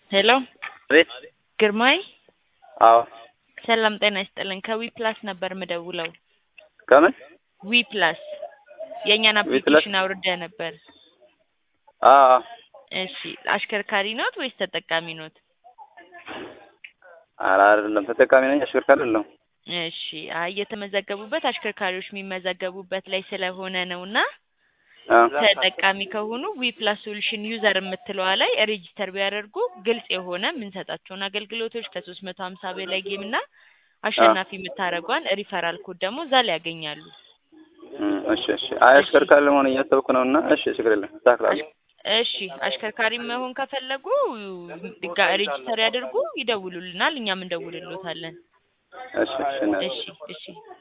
ሄሎ ቤት ግርማይ አዎ ሰላም ጤና ይስጥልን ከዊ ፕላስ ነበር ምደውለው ከምን ዊ ፕላስ የእኛን ዊ ፕላስ? አፕሊኬሽን አውርደ ነበር አዎ እሺ አሽከርካሪ ኖት ወይስ ተጠቃሚ ኖት ኧረ አይደለም ተጠቃሚ ነኝ አሽከርካሪ አይደለሁም እሺ አይ የተመዘገቡበት አሽከርካሪዎች የሚመዘገቡበት ላይ ስለሆነ ነው እና አ ተጠቃሚ ከሆኑ ዊ ፕላስ ሶሉሽን ዩዘር የምትለዋ ላይ ሬጂስተር ቢያደርጉ ግልጽ የሆነ የምንሰጣቸውን አገልግሎቶች ከሶስት መቶ ሀምሳ በላይ ጌም እና አሸናፊ የምታደርጓን ሪፈራል ኮድ ደግሞ እዛ ላይ ያገኛሉ። እም፣ እሺ እሺ አይ አሽከርካሪ ለመሆን እያሰብኩ ነው እና እሺ ችግር የለም እስተካክላለሁ እሺ አሽከርካሪ መሆን ከፈለጉ ጋ- ሬጂስተር ያድርጉ፣ ይደውሉልናል፣ እኛም እንደውልሎታለን። እሺ እሺ እና እሺ እሺ